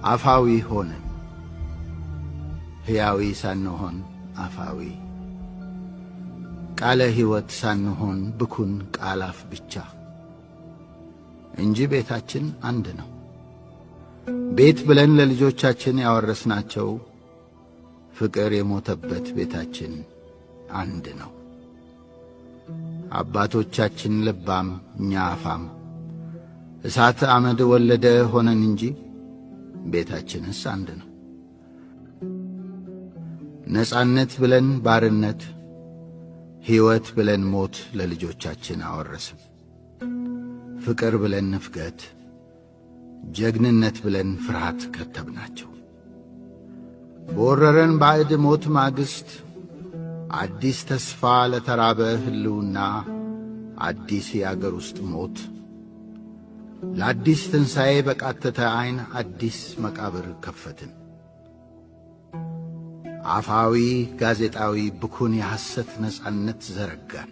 አፋዊ ሆንን። ሕያዊ ሳንሆን አፋዊ፣ ቃለ ሕይወት ሳንሆን ብኩን ቃል አፍ ብቻ እንጂ ቤታችን አንድ ነው። ቤት ብለን ለልጆቻችን ያወረስናቸው ፍቅር የሞተበት ቤታችን አንድ ነው። አባቶቻችን ልባም፣ እኛ አፋም፣ እሳት አመድ ወለደ ሆነን እንጂ ቤታችንስ አንድ ነው። ነጻነት ብለን ባርነት፣ ሕይወት ብለን ሞት ለልጆቻችን አወረስም። ፍቅር ብለን ንፍገት፣ ጀግንነት ብለን ፍርሃት ከተብናቸው። በወረረን ባዕድ ሞት ማግስት አዲስ ተስፋ ለተራበ ሕልውና አዲስ የአገር ውስጥ ሞት ለአዲስ ትንሣኤ በቃተተ ዐይን አዲስ መቃብር ከፈትን። አፋዊ ጋዜጣዊ ብኩን የሐሰት ነጻነት ዘረጋን።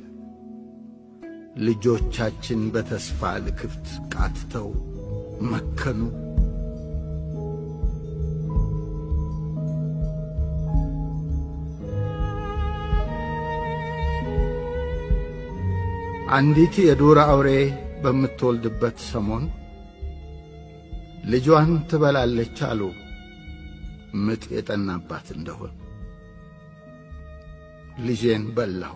ልጆቻችን በተስፋ ልክፍት ቃትተው መከኑ። አንዲት የዱር አውሬ በምትወልድበት ሰሞን ልጇን ትበላለች አሉ ምጥ የጠናባት እንደሆን። ልጄን በላሁ፣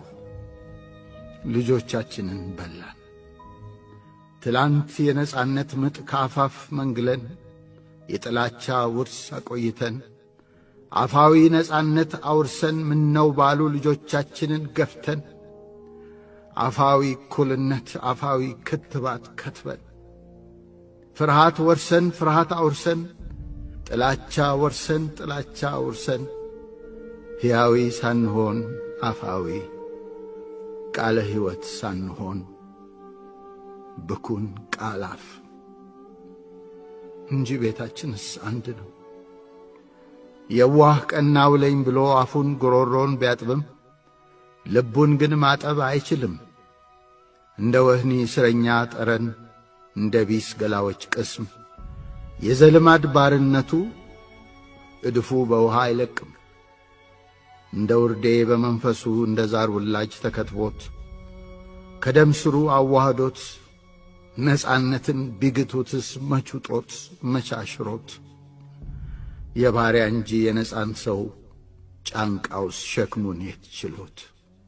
ልጆቻችንን በላን። ትላንት የነጻነት ምጥ ከአፋፍ መንግለን የጥላቻ ውርስ አቆይተን አፋዊ ነጻነት አውርሰን ምነው ባሉ ልጆቻችንን ገፍተን አፋዊ እኩልነት አፋዊ ክትባት ከትበን ፍርሃት ወርሰን ፍርሃት አውርሰን ጥላቻ ወርሰን ጥላቻ አውርሰን ሕያዊ ሳንሆን አፋዊ ቃለ ሕይወት ሳንሆን ብኩን ቃል አፍ እንጂ ቤታችንስ አንድ ነው። የዋህ ቀና ውለኝ ብሎ አፉን ጉሮሮን ቢያጥብም ልቡን ግን ማጠብ አይችልም። እንደ ወህኒ እስረኛ ጠረን፣ እንደ ቢስ ገላዎች ቅስም የዘልማድ ባርነቱ እድፉ በውሃ አይለቅም። እንደ ውርዴ በመንፈሱ እንደ ዛር ውላጅ ተከትቦት ከደም ስሩ አዋህዶት ነጻነትን ቢግቱትስ መቹጦት መቻሽሮት የባሪያ እንጂ የነጻን ሰው ጫንቃውስ ሸክሙን የት ችሎት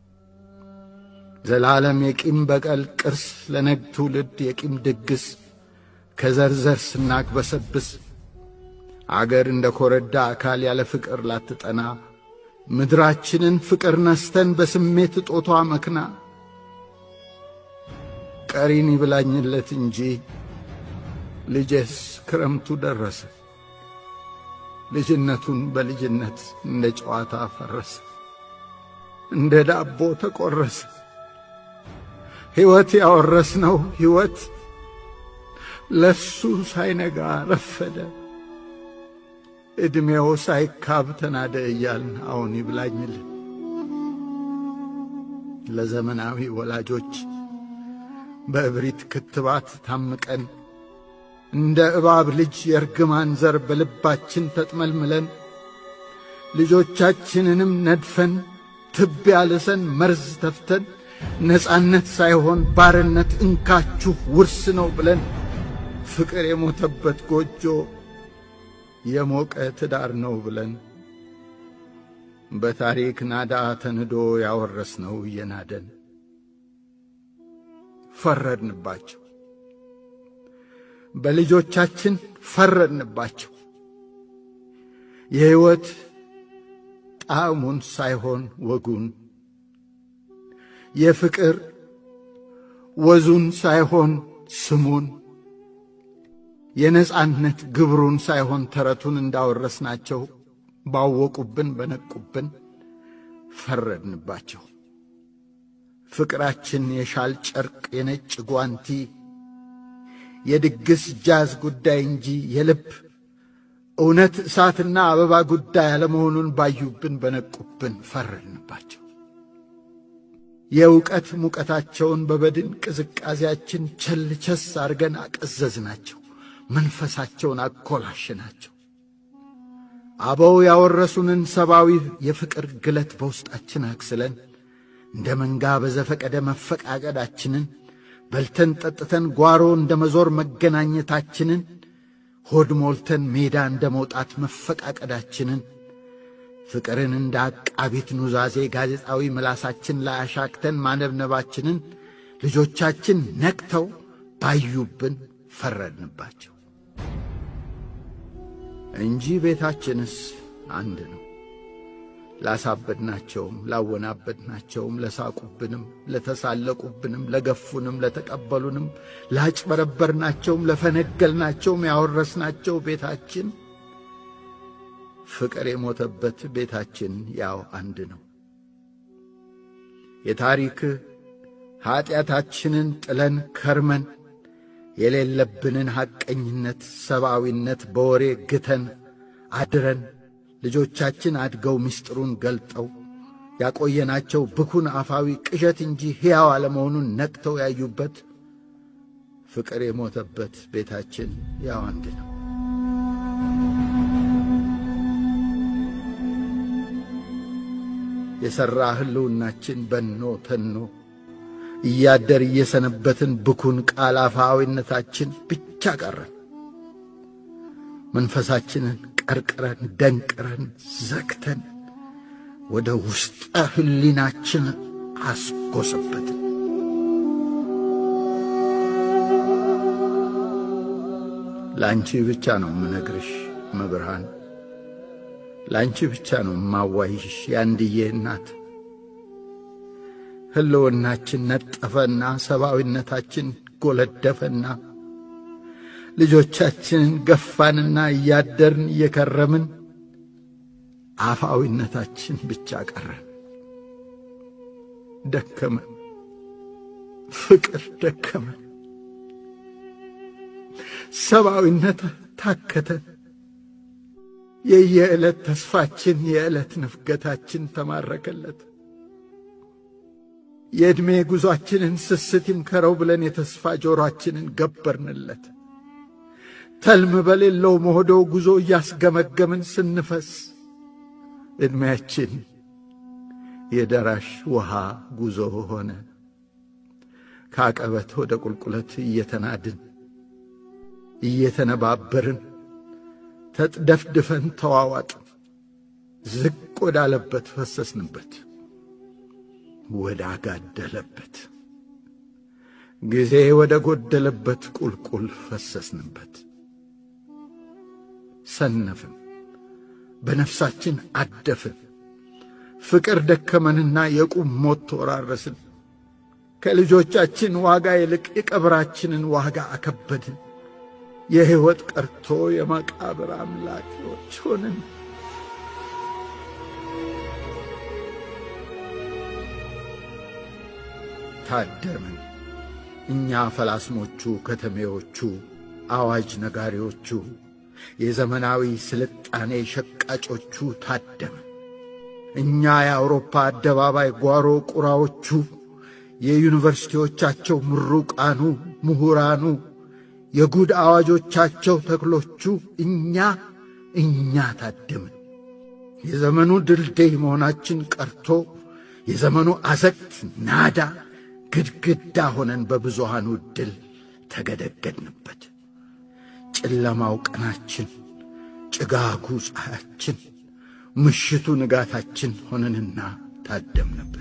ዘላለም የቂም በቀል ቅርስ ለነግ ትውልድ የቂም ድግስ ከዘርዘር ስናግበሰብስ አገር እንደ ኮረዳ አካል ያለ ፍቅር ላትጠና ምድራችንን ፍቅር ነስተን በስሜት እጦቷ መክና ቀሪን ይብላኝለት እንጂ ልጄስ ክረምቱ ደረሰ ልጅነቱን በልጅነት እንደ ጨዋታ ፈረሰ እንደ ዳቦ ተቆረሰ ሕይወት ያወረስነው ሕይወት ለሱ ሳይነጋ ረፈደ ዕድሜው ሳይካብ ተናደ እያልን አሁን ይብላኝልን ለዘመናዊ ወላጆች በእብሪት ክትባት ታምቀን እንደ እባብ ልጅ የርግማን ዘር በልባችን ተጥመልምለን ልጆቻችንንም ነድፈን ትቢያ ልሰን መርዝ ተፍተን ነጻነት ሳይሆን ባርነት እንካችሁ ውርስ ነው ብለን ፍቅር የሞተበት ጎጆ የሞቀ ትዳር ነው ብለን በታሪክ ናዳ ተንዶ ያወረስነው እየናደን ፈረድንባቸው። በልጆቻችን ፈረድንባቸው። የሕይወት ጣዕሙን ሳይሆን ወጉን፣ የፍቅር ወዙን ሳይሆን ስሙን፣ የነጻነት ግብሩን ሳይሆን ተረቱን እንዳወረስናቸው ባወቁብን በነቁብን ፈረድንባቸው። ፍቅራችን የሻል ጨርቅ የነጭ ጓንቲ የድግስ ጃዝ ጉዳይ እንጂ የልብ እውነት እሳትና አበባ ጉዳይ አለመሆኑን ባዩብን በነቁብን ፈረድንባቸው። የእውቀት ሙቀታቸውን በበድን ቅዝቃዜያችን ቸልቸስ አድርገን አቀዘዝናቸው። መንፈሳቸውን አኮላሽናቸው። አበው ያወረሱንን ሰብአዊ የፍቅር ግለት በውስጣችን አክስለን እንደ መንጋ በዘፈቀደ መፈቃቀዳችንን በልተን ጠጥተን ጓሮ እንደ መዞር መገናኘታችንን ሆድ ሞልተን ሜዳ እንደ መውጣት መፈቃቀዳችንን ፍቅርን እንደ አቃቢት ኑዛዜ ጋዜጣዊ ምላሳችን ላይ አሻክተን ማነብነባችንን ልጆቻችን ነቅተው ባዩብን ፈረድንባቸው እንጂ ቤታችንስ አንድ ነው። ላሳበድናቸውም፣ ላወናበድናቸውም፣ ለሳቁብንም፣ ለተሳለቁብንም፣ ለገፉንም፣ ለተቀበሉንም፣ ላጭበረበርናቸውም፣ ለፈነገልናቸውም ያወረስናቸው ቤታችን ፍቅር የሞተበት ቤታችን ያው አንድ ነው። የታሪክ ኀጢአታችንን ጥለን ከርመን የሌለብንን ሐቀኝነት፣ ሰብአዊነት በወሬ ግተን አድረን ልጆቻችን አድገው ምስጢሩን ገልጠው ያቆየናቸው ብኩን አፋዊ ቅዠት እንጂ ሕያው አለመሆኑን ነቅተው ያዩበት ፍቅር የሞተበት ቤታችን ያው አንድ ነው። የሠራ ሕልውናችን በኖ ተኖ እያደር እየሰነበትን ብኩን ቃል አፋዊነታችን ብቻ ቀረን። መንፈሳችንን ቀርቅረን ደንቅረን ዘግተን ወደ ውስጠ ሕሊናችን አስጎሰበትን። ለአንቺ ብቻ ነው የምነግርሽ መብርሃን፣ ለአንቺ ብቻ ነው የማዋይሽ የአንድዬ እናት። ሕልውናችን ነጠፈና ሰብአዊነታችን ጎለደፈና ልጆቻችንን ገፋንና እያደርን እየከረምን አፋዊነታችን ብቻ ቀረን። ደከመን፣ ፍቅር ደከመን፣ ሰብአዊነት ታከተን። የየዕለት ተስፋችን የዕለት ንፍገታችን ተማረከለት። የዕድሜ ጉዞአችንን ስስት ይምከረው ብለን የተስፋ ጆሮአችንን ገበርንለት። ተልም በሌለው መሆዶ ጉዞ እያስገመገምን ስንፈስ ዕድሜያችን የደራሽ ውሃ ጉዞ ሆነ። ከአቀበት ወደ ቁልቁለት እየተናድን እየተነባበርን ተጥደፍድፈን ተዋዋጥን። ዝቅ ወዳለበት ፈሰስንበት፣ ወደ አጋደለበት ጊዜ ወደ ጎደለበት ቁልቁል ፈሰስንበት። ሰነፍን፣ በነፍሳችን አደፍን። ፍቅር ደከመንና የቁም ሞት ተወራረስን። ከልጆቻችን ዋጋ ይልቅ የቀብራችንን ዋጋ አከበድን። የሕይወት ቀርቶ የመቃብር አምላኪዎች ሆንን። ታደምን እኛ ፈላስሞቹ ከተሜዎቹ አዋጅ ነጋሪዎቹ የዘመናዊ ስልጣኔ ሸቃጮቹ ታደምን። እኛ የአውሮፓ አደባባይ ጓሮ ቁራዎቹ የዩኒቨርሲቲዎቻቸው ምሩቃኑ ምሁራኑ የጉድ አዋጆቻቸው ተክሎቹ እኛ እኛ ታደምን። የዘመኑ ድልድይ መሆናችን ቀርቶ የዘመኑ አዘቅት ናዳ ግድግዳ ሆነን በብዙሃኑ ድል ተገደገድንበት። ጨለማው ቀናችን፣ ጭጋጉ ፀሐያችን፣ ምሽቱ ንጋታችን ሆነንና ታደምንበት።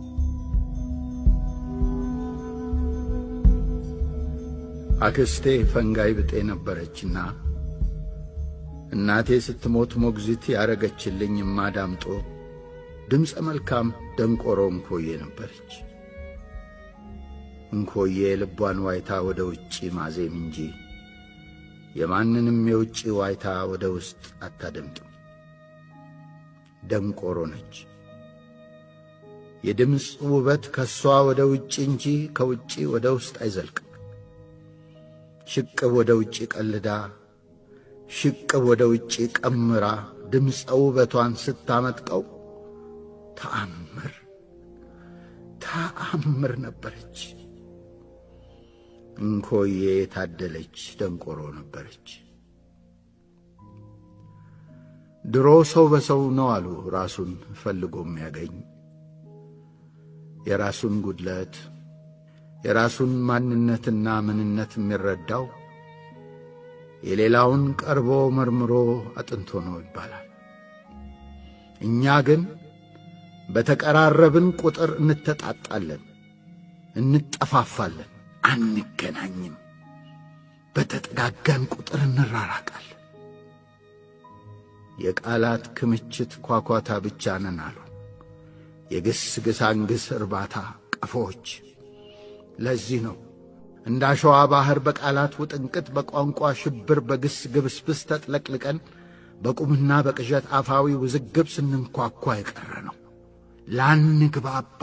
አክስቴ ፈንጋይ ብጤ ነበረችና እናቴ ስትሞት ሞግዚት ያረገችልኝ እማዳምጦ ድምፀ መልካም ደንቆሮ እንኮዬ ነበረች። እንኮዬ ልቧን ዋይታ ወደ ውጪ ማዜም እንጂ የማንንም የውጪ ዋይታ ወደ ውስጥ አታደምጥም። ደንቆሮ ነች። የድምፅ ውበት ከእሷ ወደ ውጭ እንጂ ከውጪ ወደ ውስጥ አይዘልቅም። ሽቅብ ወደ ውጭ ቀልዳ፣ ሽቅብ ወደ ውጭ ቀምራ ድምፀ ውበቷን ስታመጥቀው ተአምር ተአምር ነበረች። እንኮዬ የታደለች ደንቆሮ ነበረች። ድሮ ሰው በሰው ነው አሉ ራሱን ፈልጎ የሚያገኝ የራሱን ጉድለት የራሱን ማንነትና ምንነት የሚረዳው የሌላውን ቀርቦ መርምሮ አጥንቶ ነው ይባላል። እኛ ግን በተቀራረብን ቁጥር እንተጣጣለን፣ እንጠፋፋለን፣ አንገናኝም። በተጠጋጋን ቁጥር እንራራቃለን። የቃላት ክምችት ኳኳታ ብቻ ነን አሉ የግስ ግሳንግስ እርባታ ቀፎዎች። ለዚህ ነው እንደ አሸዋ ባሕር በቃላት ውጥንቅጥ በቋንቋ ሽብር በግስ ግብስብስ ተጥለቅልቀን በቁምና በቅዠት አፋዊ ውዝግብ ስንንኳኳ የቀረ ነው። ላንግባባ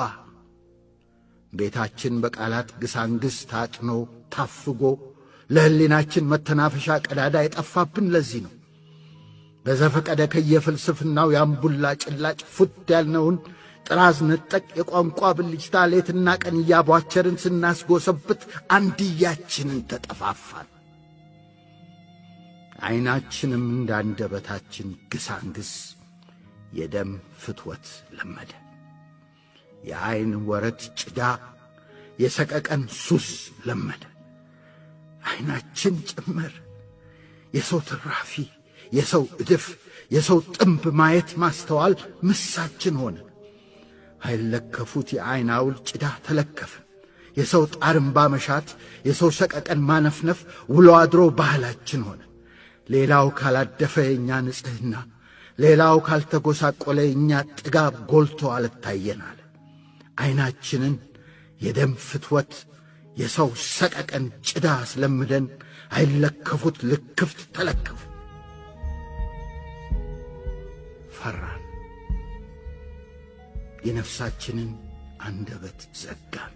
ቤታችን በቃላት ግሳንግስ ታጥኖ ታፍጎ ለሕሊናችን መተናፈሻ ቀዳዳ የጠፋብን ለዚህ ነው። በዘፈቀደ ከየፍልስፍናው የአምቡላ ጭላጭ ፉት ያልነውን ጥራዝ ነጠቅ የቋንቋ ብልጭታ ሌትና ቀን እያቧቸርን ስናስጎሰብት አንድያችንን ተጠፋፋን። ዐይናችንም እንዳንደበታችን ግሳንግስ የደም ፍትወት ለመደ። የዐይን ወረት ጭዳ የሰቀቀን ሱስ ለመደ። ዐይናችን ጭምር የሰው ትራፊ፣ የሰው እድፍ፣ የሰው ጥንብ ማየት ማስተዋል ምሳችን ሆነ። አይለከፉት የዐይን አውል ጭዳ ተለከፍን። የሰው ጣርምባ መሻት፣ የሰው ሰቀቀን ማነፍነፍ ውሎ አድሮ ባህላችን ሆነ። ሌላው ካላደፈ የእኛ ንጽሕና፣ ሌላው ካልተጎሳቆለ የእኛ ጥጋብ ጎልቶ አልታየን አለ። ዐይናችንን የደም ፍትወት የሰው ሰቀቀን ጭዳ አስለምደን አይለከፉት ልክፍት ተለከፉ። ፈራን። የነፍሳችንን አንደበት ዘጋን።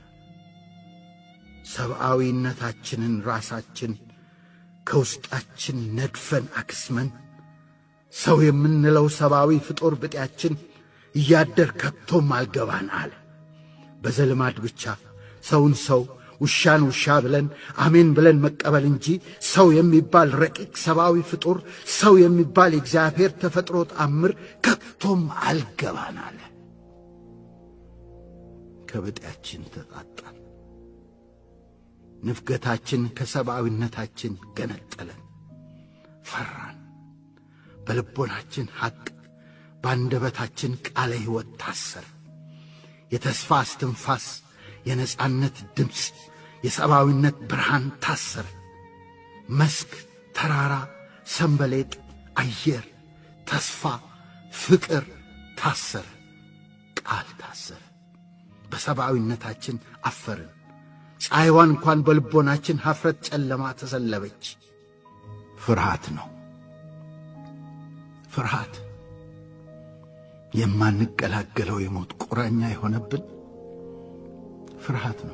ሰብአዊነታችንን ራሳችን ከውስጣችን ነድፈን አክስመን ሰው የምንለው ሰብአዊ ፍጡር ብጤያችን እያደር ከቶም አልገባን አለ። በዘልማድ ብቻ ሰውን ሰው ውሻን ውሻ ብለን አሜን ብለን መቀበል እንጂ ሰው የሚባል ረቂቅ ሰብአዊ ፍጡር ሰው የሚባል የእግዚአብሔር ተፈጥሮ ተአምር ከቶም አልገባን አለ። ከብጤያችን ተጣጣን። ንፍገታችን ከሰብአዊነታችን ገነጠለን። ፈራን። በልቦናችን ሐቅ፣ በአንደበታችን ቃለ ሕይወት ታሰር። የተስፋ እስትንፋስ፣ የነጻነት ድምፅ፣ የሰብአዊነት ብርሃን ታሰረ። መስክ፣ ተራራ፣ ሰንበሌጥ፣ አየር፣ ተስፋ፣ ፍቅር ታሰረ። ቃል ታሰረ። በሰብአዊነታችን አፈርን። ፀሐይዋን እንኳን በልቦናችን ሐፍረት ጨለማ ተሰለበች። ፍርሃት ነው። ፍርሃት የማንገላገለው የሞት ቁራኛ የሆነብን ፍርሃት ነው።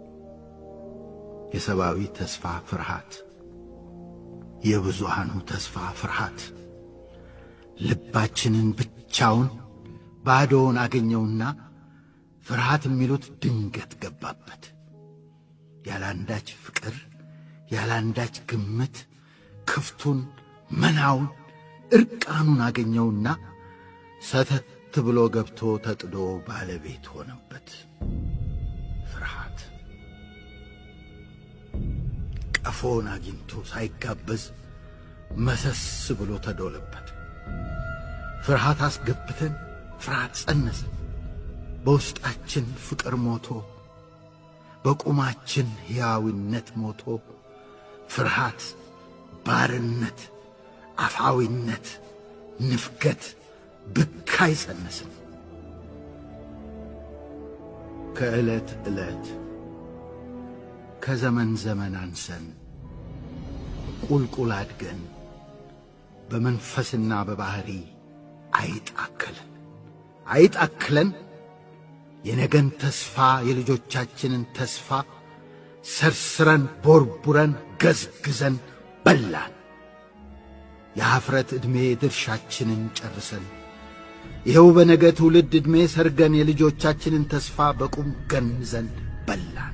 የሰብአዊ ተስፋ ፍርሃት፣ የብዙሃኑ ተስፋ ፍርሃት ልባችንን ብቻውን ባዶውን አገኘውና ፍርሃት የሚሉት ድንገት ገባበት። ያላንዳች ፍቅር ያላንዳች ግምት ክፍቱን መናውን ዕርቃኑን አገኘውና ሰተት ብሎ ገብቶ ተጥዶ ባለቤት ሆነበት። ፍርሃት ቀፎን አግኝቶ ሳይጋበዝ መሰስ ብሎ ተዶለበት። ፍርሃት አስገብተን ፍርሃት ጸነስን። በውስጣችን ፍቅር ሞቶ በቁማችን ሕያዊነት ሞቶ ፍርሃት፣ ባርነት፣ አፋዊነት፣ ንፍገት ብካይ ጸነስን። ከዕለት ዕለት ከዘመን ዘመን አንሰን ቁልቁል አድገን በመንፈስና በባሕሪ አይጣክለን አይጣክለን የነገን ተስፋ የልጆቻችንን ተስፋ ሰርስረን ቦርቡረን ገዝግዘን በላን። የኀፍረት ዕድሜ ድርሻችንን ጨርሰን ይኸው በነገ ትውልድ ዕድሜ ሰርገን የልጆቻችንን ተስፋ በቁም ገንዘን በላን።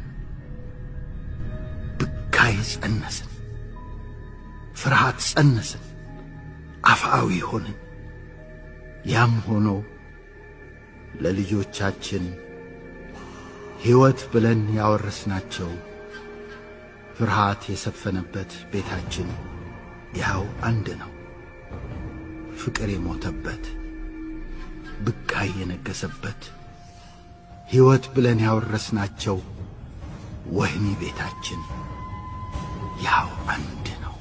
ብካይ ጸነስን፣ ፍርሃት ጸነስን፣ አፍአዊ ሆንን፣ ያም ሆኖ ለልጆቻችን ሕይወት ብለን ያወረስናቸው ፍርሃት የሰፈነበት ቤታችን ያው አንድ ነው። ፍቅር የሞተበት ብካይ የነገሰበት ሕይወት ብለን ያወረስናቸው ወህኒ ቤታችን ያው አንድ ነው።